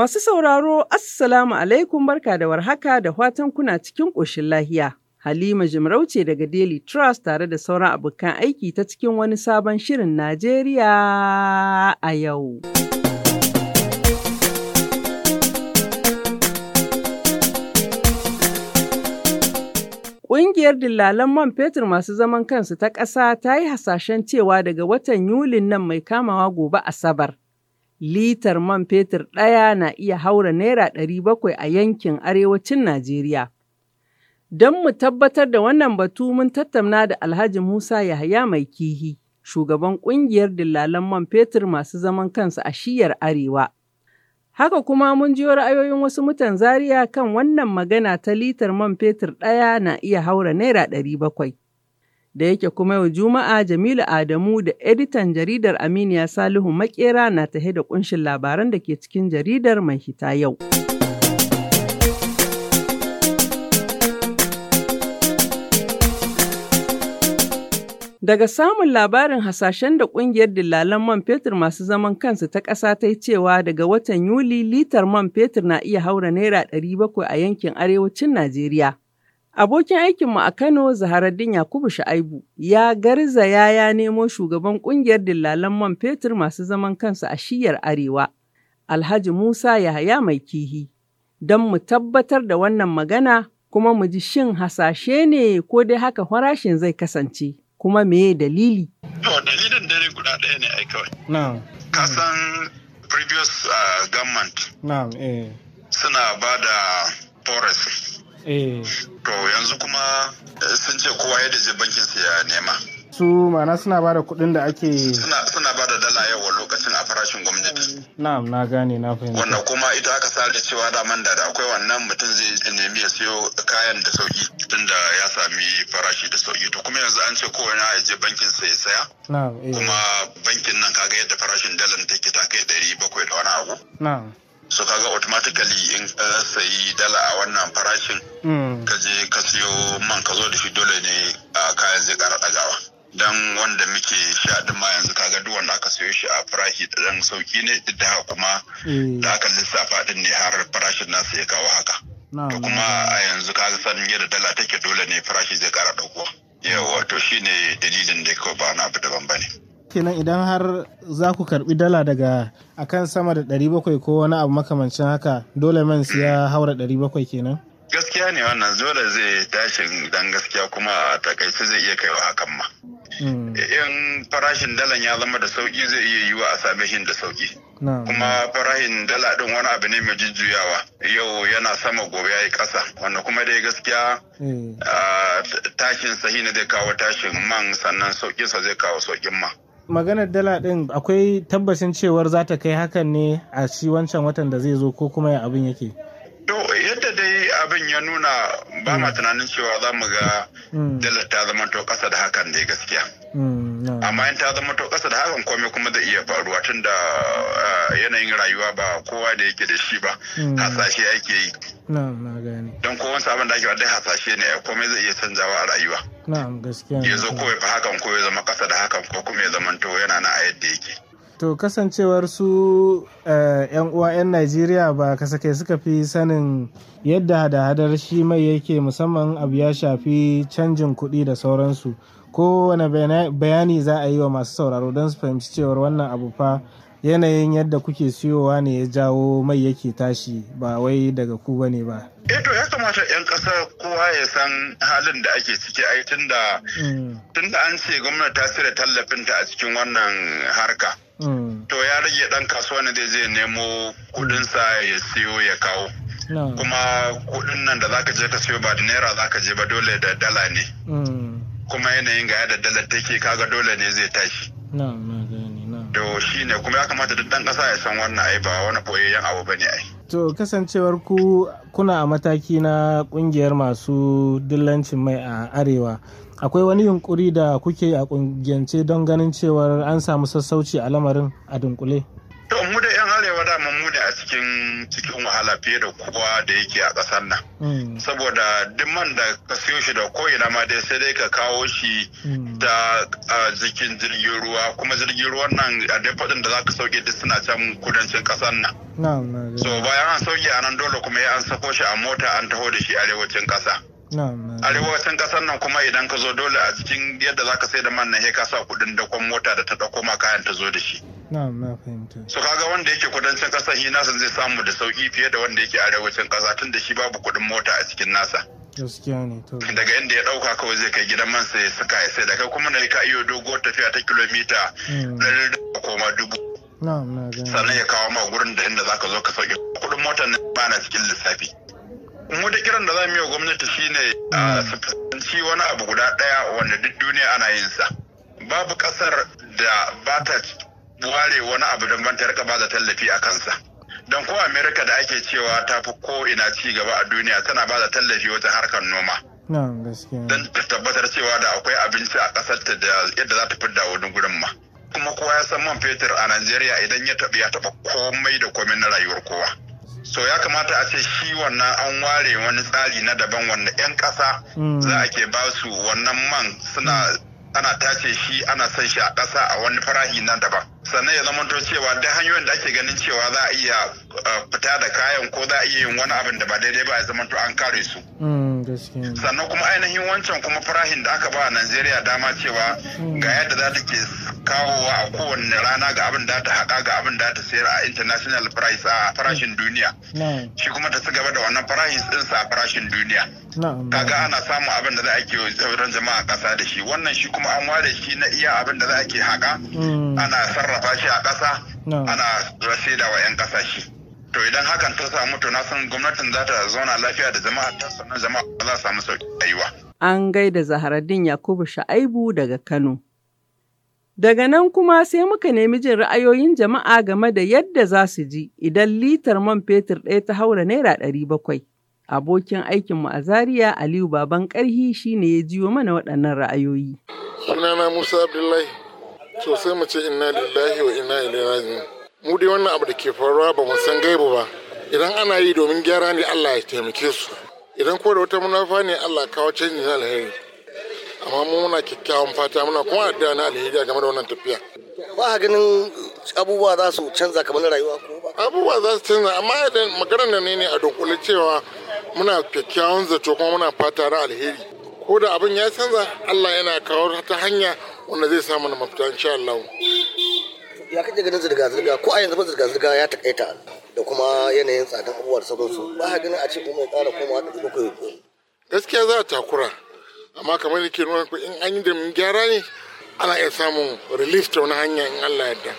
Masu sauraro, Assalamu alaikum barka da warhaka da fatan kuna cikin ƙoshin lahiya. Halima Jimarauce daga Daily Trust tare da sauran abokan aiki ta cikin wani sabon shirin Najeriya a yau. Ƙungiyar dillalan man fetur masu zaman kansu ta ƙasa ta yi hasashen cewa daga watan Yulin nan mai kamawa gobe Asabar. litar man fetur ɗaya na iya haura naira ɗari bakwai a yankin arewacin Najeriya. Don mu tabbatar da wannan batu mun tattauna da Alhaji Musa Yahaya Mai Kihi, shugaban ƙungiyar dillalan man fetur masu zaman kansu a shiyar Arewa. Haka kuma mun jiyo ra'ayoyin wasu mutan Zaria kan wannan magana ta litar man fetur ɗaya na iya haura naira ɗari bakwai. da yake kuma yau Juma'a Jamilu Adamu da editan jaridar Aminiya Salihu Makera na tahe da kunshin labaran da ke cikin jaridar mai hita yau. Daga samun labarin hasashen da ƙungiyar dillalan man fetur masu zaman kansu ta ƙasa ta yi cewa daga watan Yuli litar man fetur na iya haura naira 700 a yankin arewacin Najeriya. Abokin aikinmu a Kano, Zaharaddin Yakubu Sha'aibu, ya garzaya ya nemo shugaban kungiyar dillalan man fetur masu zaman kansu a shiyar Arewa, Alhaji Musa Yahaya Mai Kihi, don mu tabbatar da wannan magana kuma mu ji shin hasashe ne ko dai haka farashin zai kasance, kuma meye dalili? To, dalilin dare guda ɗaya ne ai kawai. Na'am. Kasan previous uh, government Na'am, eh. suna ba da forest Eh. To yanzu kuma sun ce kowa yadda je bankin su ya nema. Su ma'ana suna ba da kuɗin da ake Suna suna ba da dala yawa lokacin a farashin gwamnati. Na'am, na gane na fahimta. Wanda kuma ita aka sa da cewa daman da akwai wannan mutum zai nemi ya siyo kayan da sauki tunda ya sami farashi da sauki. To kuma yanzu an ce kowane ya je bankin sa ya saya. Na'am, eh. Kuma bankin nan kaga yadda farashin dalar take ta kai ɗari bakwai da wani abu. Na'am. so kaga automatically in ka sayi dala a wannan farashin Mm. ka je ka siyo man ka zo da shi dole ne a kayan zai kara dagawa dan wanda muke sha din ma yanzu kaga duk wanda aka siyo shi a farashi da dan sauki ne duk da haka kuma Eh. da aka lissafa din ne har farashin nasa ya kawo haka Na'am. to kuma a yanzu kaga sanin yadda dala take dole ne farashi zai kara dauko yawa to shine dalilin da kawai ba na abu daban bane Kenan idan har za ku karbi dala daga akan sama da 700 ko wani abu makamancin haka dole man siya haura 700 kenan? gaskiya ne wannan dole zai tashin dan gaskiya kuma a takaice zai iya kaiwa hakan ma Mm. in farashin dalan ya zama da sauki zai iya yiwa a same shi da sauki Na'am. kuma farashin dala din wani abu ne mai jujjuyawa yau yana sama gobe ya yi ƙasa wanda kuma dai gaskiya Eh. ah, tashin sahi ne zai kawo tashin man sannan sauƙinsa zai kawo sauƙin man Maganar dala ɗin akwai tabbacin cewar za ta kai hakan ne a shi wancan watan da zai zo ko kuma ya abin yake? To yadda dai abin ya nuna ba ma tunanin cewa za mu ga Mm. dalar ta zama to ƙasa da hakan dai gaskiya. Mm, na'am. Amma in ta zama to ƙasa da hakan komai kuma zai iya faruwa tun da ah, yanayin rayuwa ba kowa da yake da shi ba. Mm. Hasashe ake yi. Na'am, na gane. Don kowane sabon da ake wa dai hasashe ne komai zai iya canzawa a rayuwa. Na'am, gaskiya. ne. Ya zo ko ya fi hakan ko ya zama ƙasa da hakan ko kuma ya zama to yana na a yadda yake. To kasancewar su eh, 'yan uwa 'yan Najeriya ba kasake suka fi sanin yadda hada-hadar shi mai yake musamman abu ya shafi canjin kuɗi da sauransu. Kowane bayana- bayani za a yi wa masu sauraro don su fahimci cewar wannan abu fa yanayin yadda kuke siyowa ne ya jawo mai yake tashi ba wai daga ku bane ba. Eh to ya kamata 'yan ƙasa kowa ya san halin da ake ciki ai tun da Mm, tunda an ce gwamnati ta cire tallafinta a cikin wannan harka mm, to ya rage dan kasuwa ne zai je nemo kudinsa ya siyo ya kawo na'am, kuma kudin nan da zaka je ka siyo ba da naira zaka je ba dole da dala ne mm, kuma yanayin ga yadda dalar take kaga dole ne zai tashi na'am, na gane, na'am. to shine kuma ya kamata duk dan kasa ya san wannan ai ba wani boyayyen abu bane ai To kasancewar ku kuna a mataki na kungiyar masu dillancin mai a arewa. Akwai wani yunkuri da kuke a kungiyance don ganin cewar an samu sassauci a lamarin a dunkule? to mu da yan arewa da mu ne a ciki cikin cikin wahala fiye da kowa da yake a ƙasar nan. Saboda duk man da ka siyo shi da ko'ina ma dai sai dai ka kawo shi ta jikin jirgin ruwa kuma jirgin ruwan nan a dai faɗin da za ka sauke duk suna can kudancin ƙasar nan. So bayan an sauke a nan dole kuma ya an sako shi a mota an taho da shi arewacin ƙasa. arewacin kasar nan kuma idan ka zo dole a cikin yadda za ka sai da man nan ka sa kudin dakon mota da ta dauko ma kayan ta zo da shi so kaga wanda yake kudancin kasar shi nasa zai samu da sauki fiye da wanda yake arewacin kasa tun da shi babu kudin mota a cikin nasa daga inda ya dauka kawai zai kai gidan man sai suka ya sai da kai kuma na ka iyo dogo tafiya ta kilomita ɗari da koma dubu sannan ya kawo ma gurin da inda zaka zo ka sauke kudin motar nan ba na cikin lissafi mu da kiran da za mu yi wa gwamnati shine a shi wani abu guda daya wanda duk duniya ana yin sa babu kasar da ba ta ware wani abu don ban ta rika ba da tallafi a kansa don ko america da ake cewa ta fi ko ina ci gaba a duniya tana ba da tallafi wajen harkar noma don ta tabbatar cewa da akwai abinci a kasar ta da yadda za ta fidda wani gurin ma kuma kowa ya san man fetur a najeriya idan ya taɓa ya taɓa komai da komai na rayuwar kowa so ya kamata a ce shi wannan an ware wani tsari na daban wanda 'yan ƙasa za a ke ba su wannan man suna ana tace shi ana son shi a ƙasa a wani farahi na daban sannan ya zama cewa da hanyoyin da ake ganin cewa za a iya fita da kayan ko za a iya yin wani abin da ba daidai ba ya zama an kare su sannan kuma ainihin wancan kuma farahin da aka ba a Najeriya dama cewa ga yadda za ta ke kawowa a kowane rana ga abin da ta haƙa ga abin da ta sayar a international price a farashin duniya shi kuma ta ci gaba da wannan farashin tsinsa a farashin duniya kaga ana samun abin da za a ke sauran jama'a ƙasa da shi wannan shi kuma an ware shi na iya abin da za a ke haƙa ana sarrafa shi a ƙasa ana rasida wa 'yan ƙasa shi to idan hakan ta samu to na san gwamnatin za ta zauna lafiya da jama'a ta sannan jama'a za su samu sauƙi rayuwa. An gaida Zaharaddin Yakubu Sha'aibu daga Kano. Daga nan kuma sai muka nemi jin ra'ayoyin jama'a game da yadda za su ji idan litar man fetur ɗaya ta haura naira ɗari bakwai. Abokin aikinmu a Zaria Aliyu Baban Ƙarhi shi ne ya jiyo mana waɗannan ra'ayoyi. Sunana Musa Abdullahi, sosai mu ce inna lillahi wa inna ilaihi raji'un. mu dai wannan abu da ke faruwa ba mu san gaibu ba idan ana yi domin gyara ne Allah ya taimake su idan ko da wata munafa ne Allah kawo canji na alheri amma mu muna kyakkyawan fata muna kuma addu'a na alheri game da wannan tafiya ba ganin abubuwa za su canza kamar rayuwa ko ba abubuwa za su canza amma idan maganar da ne ne a dunkule cewa muna kyakkyawan zato kuma muna fata na alheri ko da abin ya canza Allah yana kawo ta hanya wanda zai samu na mafita insha Allah ya kaje ganin zirga-zirga ko a yanzu ba zirga-zirga ya takaita da kuma yanayin tsadan abubuwa da sauransu ba a ganin a ce kuma ya ƙara koma da bakwai gaskiya za a takura amma kamar yake nuna ku in an yi da gyara ne ana iya samun relief ta wani hanya in Allah yadda.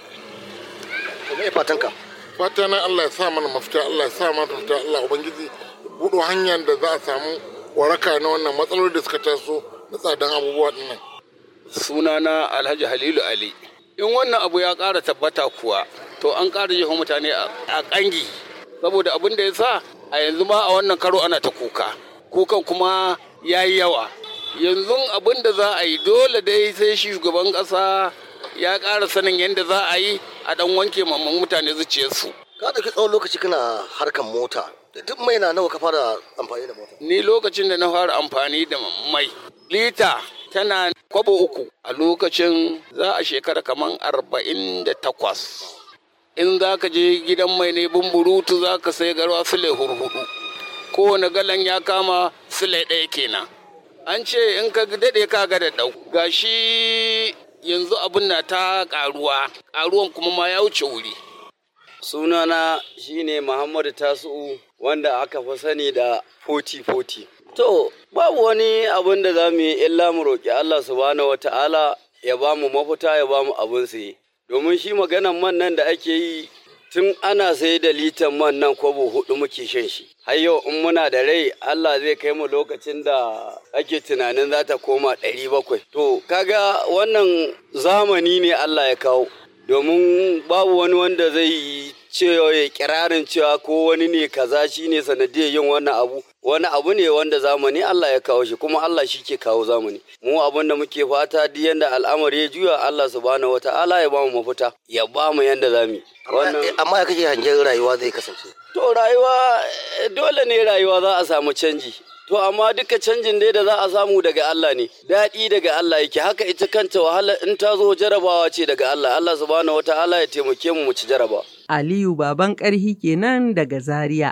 To me fatan ka? Fata na Allah ya sa mana mafita Allah ya sa mana mafita Allah ubangiji buɗo hanyar da za a samu waraka na wannan matsaloli da suka taso na tsadan abubuwa dinnan. Sunana Alhaji Halilu Ali. in wannan abu ya ƙara tabbata kuwa to an ƙara jefa mutane a ƙangi saboda abin da ya sa a yanzu ma a wannan karo ana ta kuka kukan kuma ya yi yawa yanzu abin da za a yi dole dai sai shi shugaban ƙasa ya ƙara sanin yadda za a yi a ɗan wanke mamman mutane zuciyarsu ka ɗauki tsawon lokaci kana harkan mota duk mai na nawa ka fara amfani da mota ni lokacin da na fara amfani da mai lita tana kwabo uku a lokacin za a shekara kamar arba'in da takwas in za ka je gidan mai ne bumburutu za ka sai garwa sule hurhudu kowane galan ya kama sule ɗaya kenan an ce in ka daɗe ka ga da ɗau gashi yanzu abin na ta ƙaruwa ƙaruwan kuma ma ya wuce wuri sunana shine muhammadu tasu'u wanda aka fi sani da 40-40 To, babu wani abin da za mu yi illa mu roƙi Allah subhanahu wa ta'ala ya ba mu mafita ya ba mu abin saye. Domin shi maganan man nan da ake yi tun ana sai da litan man nan kwabo hudu muke shan shi. Har yau in muna da rai Allah zai kai mu lokacin da ake tunanin za ta koma ɗari bakwai. To, kaga wannan zamani ne Allah ya kawo. Domin babu wani wanda zai cewa ya kirarin cewa ko wani ne kaza shi ne sanadiyar yin wannan abu wani abu ne wanda zamani Allah ya kawo shi kuma Allah shi ke kawo zamani mu abin da muke fata duk yanda al'amari ya juya Allah subhanahu wata'ala ya bamu mafita ya bamu yanda zamu amma ya kake hangen rayuwa zai kasance to rayuwa dole ne rayuwa za a samu canji To amma duka canjin dai da za a samu daga Allah ne, daɗi daga Allah yake haka ita kanta wahala in ta zo jarabawa ce daga Allah, Allah subhanahu wata'ala ya taimake mu mu ci jaraba. Aliyu baban ƙarhi kenan daga Zaria.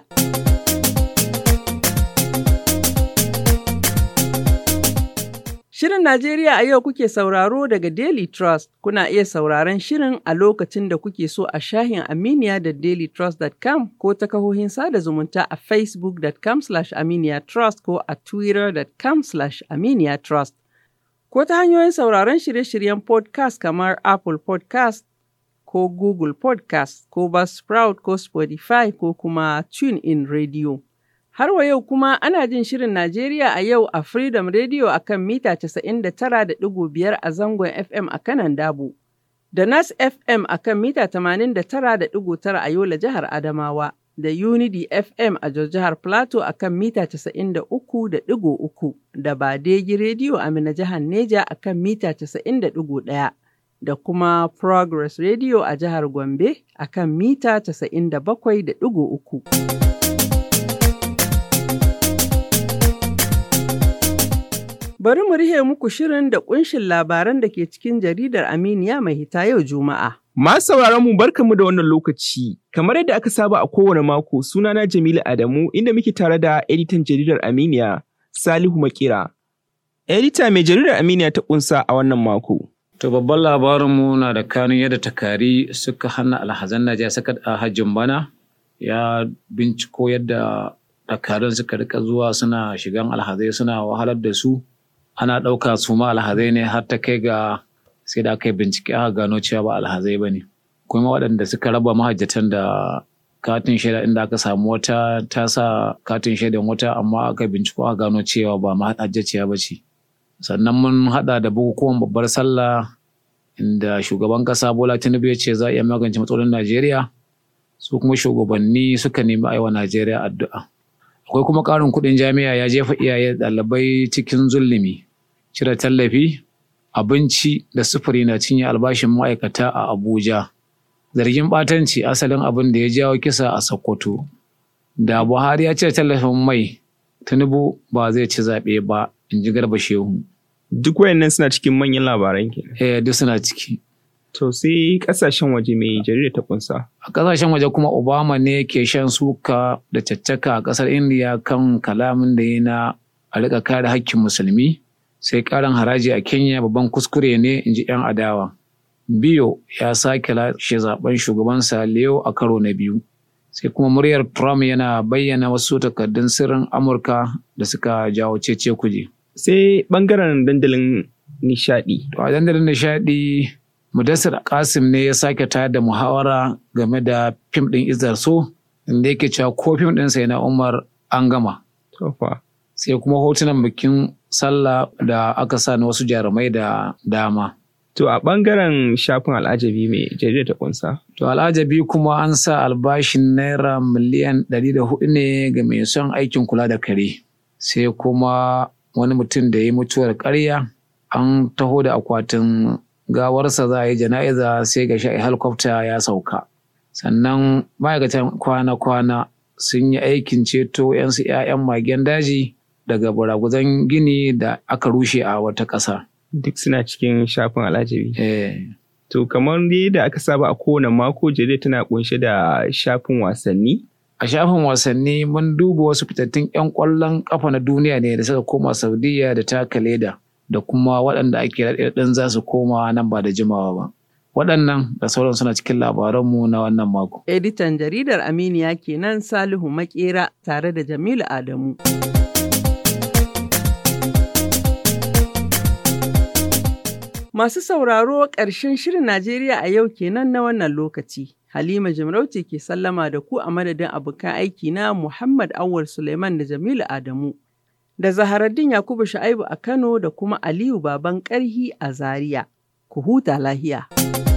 Shirin Najeriya a yau kuke sauraro daga Daily Trust. Kuna iya sauraron shirin a lokacin da kuke so a shahin Aminiya da dailytrust.com ko ta kahohin sada zumunta a facebook.com aminiyatrust ko a twitter.com aminiyatrust. Ko ta hanyoyin sauraron shirye-shiryen podcast kamar Apple podcast ko Google podcast ko Buzzsprout ko Spotify ko kuma TuneIn Radio. Har wa yau kuma ana jin shirin Najeriya a yau a Freedom Radio a kan mita 99.5 a zangon FM a kanan Dabo, da Nas FM a kan mita 89.9 a Yola jihar Adamawa, da Unity FM a jihar Plateau a kan mita 93.3, da Badegi Radio a Mina jihar Neja a kan mita 90.1. da kuma Progress Radio a jihar Gombe a kan mita 97.3. Bari mu rihe muku shirin da kunshin labaran da ke cikin jaridar Aminiya mai hita yau Juma'a. Masu sauraron mu barkamu da wannan lokaci. Kamar yadda aka saba a kowane mako sunana Jamilu Adamu inda muke tare da editan jaridar Aminiya Salihu Makira. Edita mai jaridar Aminiya ta kunsa a wannan mako. To babban labarinmu na da kanun yadda takari suka hana alhazan Najeriya saka a hajjin bana ya binciko yadda takarun suka rika zuwa suna shigan alhazai suna wahalar da su. ana ɗauka su ma alhazai ne har ta kai ga sai da aka yi bincike aka gano cewa ba alhazai ba ne kuma waɗanda suka raba mahajjatan da katin shaida inda aka samu wata ta sa katin shaidan wata amma aka binciko aka gano cewa ba mahajjaciya ba ce sannan mun haɗa da bukukuwan babbar sallah inda shugaban ƙasa bola tinubu ya ce za a iya magance matsalolin najeriya su kuma shugabanni suka nemi a yi wa najeriya addu'a akwai kuma ƙarin kuɗin jami'a ya jefa iyaye ɗalibai cikin zulumi cire tallafi abinci da sufuri na cinye albashin ma'aikata a abuja zargin ɓatanci asalin abin da ya jawo kisa a sokoto da buhari ya cire tallafin mai tinubu ba zai ci zaɓe ba in ji garba shehu Duk wayannan suna cikin manyan labaran ke. eh duk suna ciki To sai kasashen waje mai jarida ta kunsa. a ƙasashen waje kuma obama ne ke shan suka da caccaka a ƙasar indiya kan kalamin da ya na a riƙa kare hakkin musulmi sai ƙarin haraji a kenya babban kuskure ne in ji 'yan adawa biyo ya sake lashe zaben shugabansa leo a karo na biyu sai kuma muryar trump yana bayyana wasu takardun sirrin amurka da suka jawo cece kuje Sai bangaren dandalin nishadi. to a dandalin nishaɗi mudassir kasim ne ya sake tayar da muhawara game da fim ɗin izar so inda yake cewa ko fim ɗinsa yana umar an gama To fa. sai kuma hotunan bikin sallah da aka sa na wasu jarumai da dama To a bangaren shafin al'ajabi mai jarida ta kunsa. To al'ajabi kuma an sa albashin naira miliyan ɗari da hudu ne ga mai son aikin kula da kare. Sai kuma wani mutum da ya yi mutuwar ƙarya an taho da akwatin gawarsa za a yi jana'iza sai ga sha'i helikwafta ya sauka. Sannan ma'aikatan kwana-kwana sun yi aikin ceto 'yansu 'ya'yan magen daji daga baraguzan gini da aka rushe a wata ƙasa. Duk suna cikin shafin al'ajabi. Eh. To kamar dai da aka saba a kowane mako jarida tana kunshe da shafin wasanni. a shafin wasanni mun duba wasu fitattun 'yan ƙwallon ƙafa na duniya ne da suka koma saudiya da taka leda da kuma waɗanda ake raɗaɗin za su koma nan ba da jimawa ba waɗannan da sauran suna cikin labaranmu na wannan mako Editan jaridar Aminiya kenan Salihu Makera tare da Jamilu Adamu. Masu sauraro ƙarshen shirin Najeriya a yau kenan na wannan lokaci. Halima Jimarauce ke sallama da ku a madadin abokan aiki na Muhammad Awal Suleiman da Jamilu Adamu. Da Zaharaddin Yakubu Shu'aibu a Kano da kuma Aliyu Baban Ƙarhi a Zaria. Ku huta lahiya.